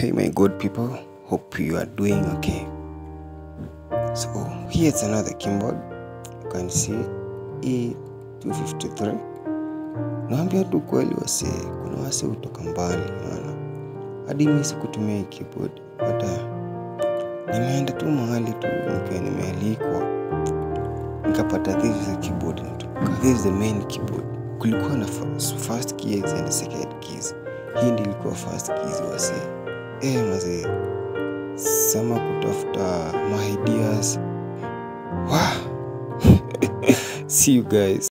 Hey, my good people, hope you are doing okay. So, here's another keyboard. You can see E253. Naambia tu kweli wase, kuna wase hutoka mbali, unaona. Hadi mimi sikutumia hii keyboard, but uh, nimeenda tu mahali tu nikiwa nimealikwa, nikapata this is a keyboard natoka. This is the main keyboard. Kulikuwa na first, first keys and second keys. Hii ndio ilikuwa first keys wase. Eh, mazee sama kutafuta my ideas. Wow. See you guys.